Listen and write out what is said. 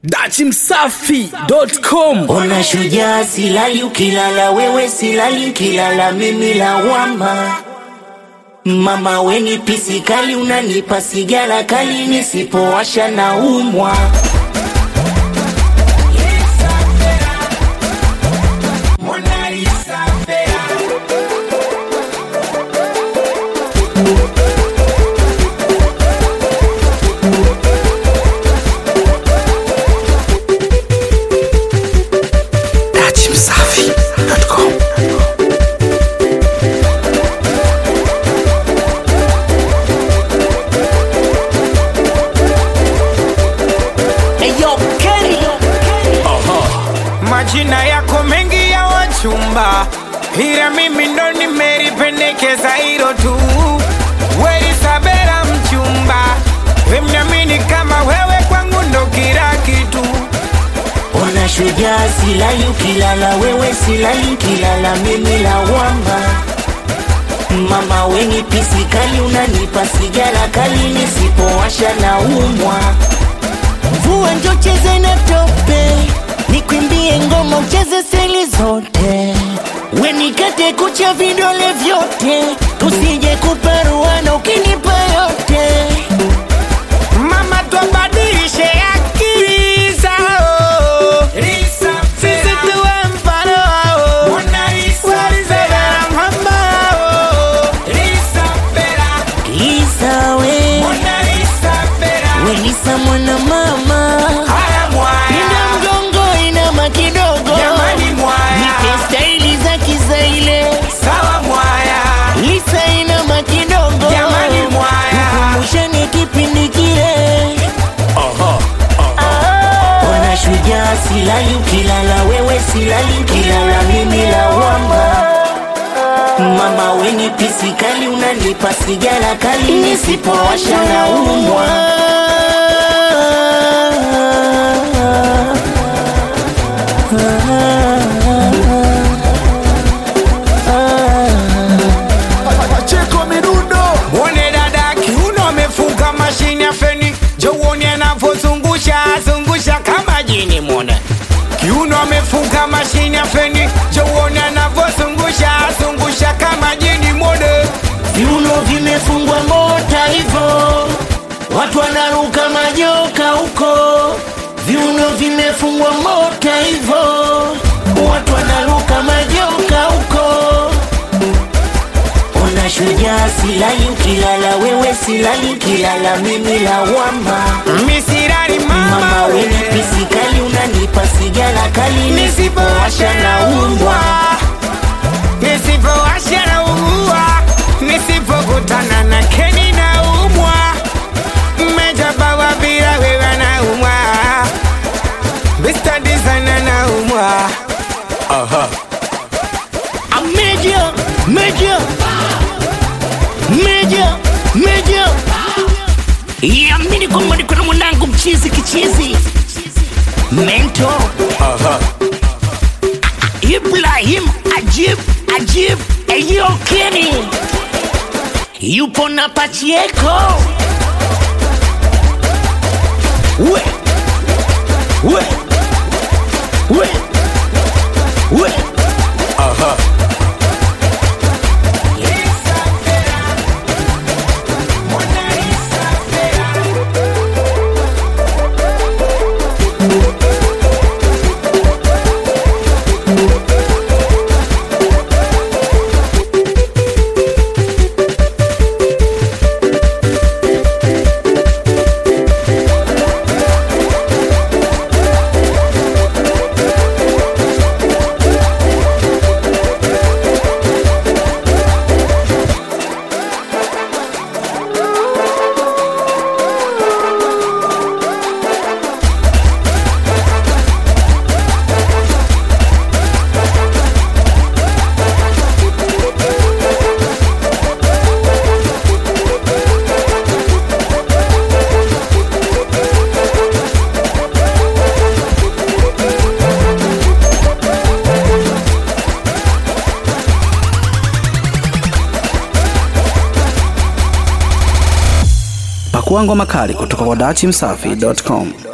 dachimsafi.com Ona shujaa, silali ukilala wewe, silali nkilala mimi lawama. Mama weni pisi kali, unanipa sigara kali, nisipowasha na umwa. dachimsafi.com Eyo Kenny, Majina yako mengi ya wachumba, ila mimi ndo nimelipendekeza hilo tu. Weli Sabera mchumba, wemnyamini kama wewe kwangu ndo kila kitu. ona shujaa, silali ukilala wewe, silali nkilala mimi lawama. Mama weni pisi kali, unanipa sigara kali, nisipowasha na umwa. Mvua njo cheze na tope, nikwimbie ngoma ucheze seli zote, wenikate kucha vidole vyote, tusije kuparuana ukinipa yote. Mama twabadilishe akili zao, sisi tuwe mfano wao. Weli Sabera mama wao. Isawe welisa mwana mama, Haya mwaya. pinda mgongo inama kidogo, Jamani mwaya. nipe staili za kizaile, Sawa mwaya. lisa inama kidogo, Jamani mwaya. tukumbushane kipindi kile. Ona shujaa, silali ukilala wewe, silali ukilala mimi lawama. Mama weni pisi kali, unanipa sigara kali, nisipowasha na umwa. Mwone dada kiuno amefunga mashine ya feni, jo uone anavyozungusha zungusha kama jini. Mwone kiuno amefunga mashine ya feni, jo uone anavyozungusha zungusha kama jini. Mwone Viuno vimefungwa mota hivo, watu wanaruka majoka huko. Viuno vimefungwa mota hivo, watu wanaruka majoka huko. Ona shujaa, silali ukilala wewe, silali ukilala mimi lawama. misirari Mama mama weni we pisi kali, unanipa sigara kali, nisipowasha na umbwa, nisipowasha na umbwa, nisipokutana na keni na umwa, mmejabawa bila wewe na umwa, Mr. Designer na umwa. A major, major, major, major. Yamini kwamba niko na mwanangu mchizi kichizi mento Ibrahim Ajib Ajib Eyo Kenny yupo na Pachieko we we we we Pakua ngoma kali kutoka kwa dachimsafi.com.